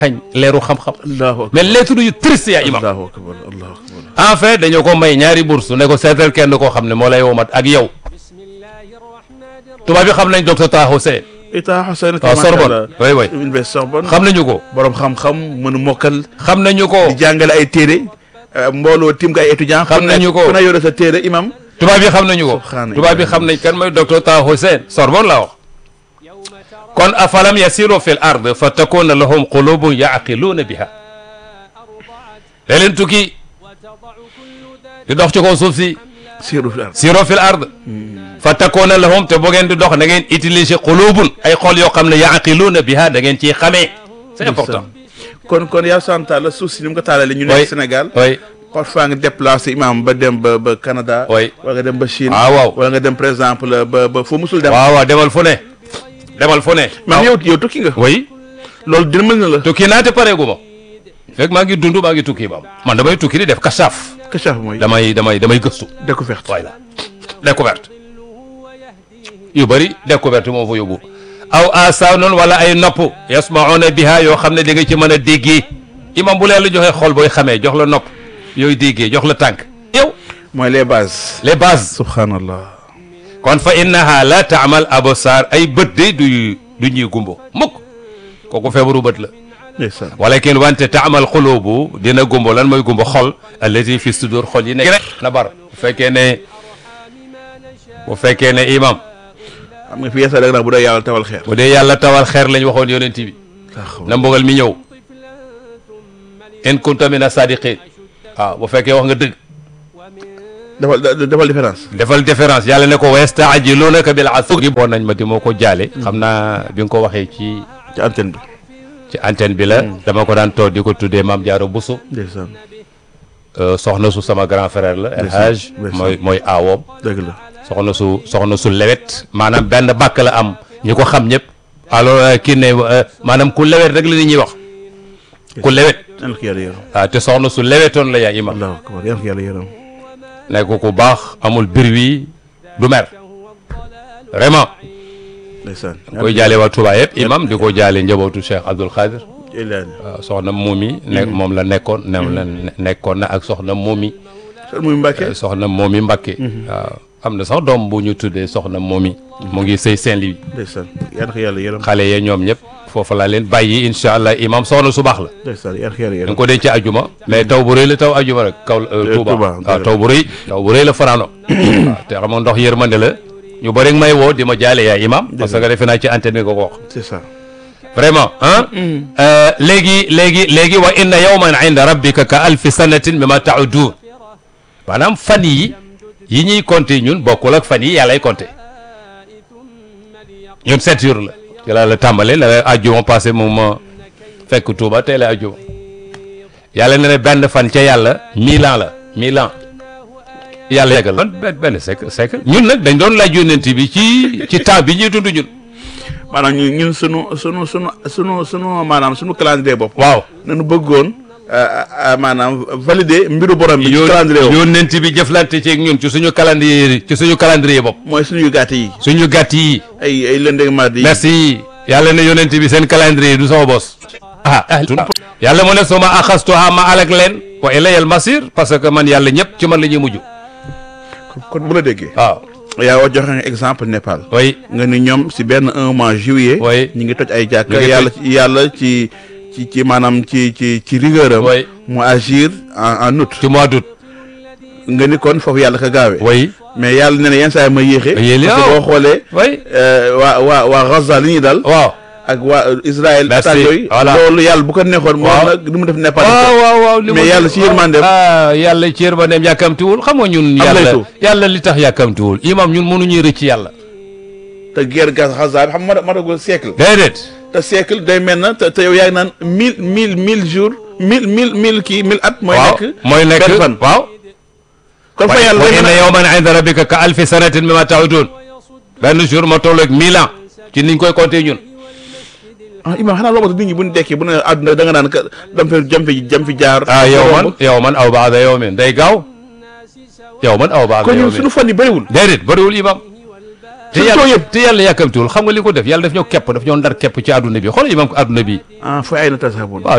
xañ leeru xam-xam allahu akbar mais lettre yu triste yaa imam allahu akbar allahu akbar en fait dañoo ko may ñaari bourse ne ko seetal kenn koo xam ne moo lay womat ak yow tubaab bi xam nañ docteur Taha Hussein Ita Hussein waaw Sorbonne oui oui université Sorbonne xam nañu ko borom xam-xam mën a mokkal xam nañu ko di jàngale ay téere mbooloo tim nga ay étudiants Xam nañu ko. ku na yore sa téere imam tubaab yi xam nañu ko Subhaana tubaab yi xam nañ kan mooy docteur Taha Hussein Sorbonne laa wax kon afalam yasiru fi l ard fa takuna lahum qulubun yaqiluuna biha da leen tukki di dox ci kaw suuf si siiru fi ard siro fi l ard fa takuna lahum te bu ngeen di dox da ngeen utiliser qulubun ay xol yoo xam ne yaqiluuna biha da ngeen ciy xamee c'est important kon kon yaa santa la suuf si ni mu ko taalalee ñu Oui. nekk Sénégal oui parfois nga déplacé imam ba dem ba ba Canada Oui. wala nga dem ba Chine Ah, waaw. wala nga dem par exemple ba ba foo musul dem waaw waaw demal fu ne demal fu ne man yow yow tukki nga oui loolu dina mën na la tukki naa te pareegu ma fekk maa ngi dund maa ngi tukki maam man damay tukki di def kasaaf kachaf mooy damay damay damay gëstu découverte voilà découverte yu bëri découverte moo fa yóbbu aw asaanun wala ay nopp yasmauna biha yoo xam ne di nga ci mën a déggee imam bu leen la joxee xol booy xamee jox la nopp yooyu déggee jox la tànk yow mooy les bases les bases subhanallah kon fa innaha la taamal absar ay bët de du du ñuy gumbo mukk kooku feebaru bët la ndeysaan walakin wante taamal xulubu dina gumbo lan mooy gumbo xol allati fi sudur xol yi nekk na bar bu fekkee ne bu fekkee ne imam xam nga fi yeesa rek nag bu dee yàlla tawal xeer bu dee yàlla tawal xeer lañ waxoon yonent bi na mbugal mi ñëw in kunta mina sadiqin waaw bu fekkee wax nga dëgg defal defal différence defal différence yàlla ne ko wa yastaajilunaka bil asri boon nañ ma di moo ko jaale xam naa bi nga ko waxee ci ci antenne bi ci antenne bi la dama ko daan toog di ko tuddee Maam Jaaro Buso ndeysaan Euh, soxna su sama grand frère la El Ndeysaan, Hadj ndeysaan. mooy mooy aawoom dëgg la soxna su soxna su lewet maanaam benn bàkk la am ñi ko xam ñëpp alors euh, kii ne euh, maanaam ku lewet rek la nit ñuy wax ku lewet yal ko yàlla yërëm waaw te soxna su lewetoon la yaa imam allahu akbar yal ko yàlla yërëm nekk ku baax amul bir wi du mer vraiment ndeysaan koy jaale waa Touba yëpp imam di ko jaale njabootu Cheikh Abdoul Khadir ilaani waaw soxna Momi nekk moom la nekkoon ne la nekkoon na ak soxna Momi sër muy Mbàkke soxna Momi Mbakke waaw am na sax doom bu ñu tuddee soxna Momi mu ngi sëy Saint-Louis ndeysaan yal ko yàlla yërëm xale yee ñoom ñëpp foofu laa leen bàyyi incha allah imam soxna su baax la ndeysaan yal ko yàlla da yërëm nga ko denc ajuma mais taw bu rëy la taw ajuma rek kaw Eh, Touba Touba, waaw dëgg taw bu rëy taw bu rëy la fanaano waaw te xam nga ndox yërmande la ñu bëri may woo di ma jaale yaa imam parce que defe naa ci antenne bi nga ko wax c'est ça vraiment ah léegi léegi léegi wa inna yawman inda rabbika ka alfi sanatin mimma ta'udun maanaam fan yi yi ñuy compter ñun bokkul ak fan yi yàllay compter ñun sept jours la ci la la tàmbale la ajjuma passé moom ma fekk Touba tey la ajjuma yàlla ne ne benn fan ca yàlla mille ans la mille ans yàlla yeggal la benn benn siècle siècle ñun nag dañ doon laaj yónnent bi ci ci temps bi ñuy dund ñun maanaam ñun ñun sunu sunu sunu sunu sunu maanaam sunu calendrier bopp waaw nañu bëggoon euh, euh, maanaam valider mbiru borom bi ci calendrier bopp yónnent bi jëflante ceeg ñun ci suñu calendrier ci suñu calendrier bopp mooy suñu gàtt yi suñu gàtt yi ay ay lundi ak mardi yi merci yàlla ne yónnent bi seen calendrier du sama bos ah yàlla mu ne suma axastuha ma alak leen wa ilayal masir parce que man yàlla ñëpp ci man la ñuy mujj kon bu la déggee waaw yaa wax joxe nga exemple Népal oui nga ni ñoom si benn un mois juillet Oui. ñu ngi toj ay jàkka Ñu ngi yàlla ci yàlla ci ci ci maanaam ci ci ci rigueur am Oui. mu agir en en août ci mois d'août nga ni kon foofu yàlla ka gaawee oui mais yàlla ne na yenn saa yi ma yéexe Yéeli, parce que waaw. boo xoolee oui euh, waa waa waa Gaza li ñuy dal waaw ak waa Israël Merci. attaque yooyu Voilà. loolu yàlla bu ko neexoon moom Waaw. nag li mu def Népal waaw waaw waaw li mais mu- yàlla ci yërmandeem. ah yàlla ci yërmandeem yàkkamtiwul xam nga ñun yàlla laytu. yàlla li tax yàkkamtiwul imam ñun mënuñuy rëcc yàlla te guerre Gaza Gaza bi xam nga matagul siècle déedéet te siècle day mel na te te yow yaa ngi naan mille mille mille jours mille mille mille kii mille at mooy waaw nekk mooy nekk benn fan waaw kon fa yàlla wa day mel inna na yawman inda rabbika ka alfi sanatin mimma ta'udun benn jour ma toll ak mille ans ci niñ koy compter ñun ah Imaam xanaa loolu nit ñi bu ñu dekkee bu ne àdduna da nga naan ka dam fi jam fi jam fi jaar ah yow man yow man aw baada yow min day gaaw yow man aw baada kon yow ñun min suñu fan yi bëriwul déedéet bëriwul imam te Suñu yàlla taux yëpp. te yàlla yàkkamtiwul xam nga li ko def yàlla daf ñoo kepp daf ñoo ndar kepp ci àdduna bi xool imam ko àdduna bi ah fooy ay na tasabun waaw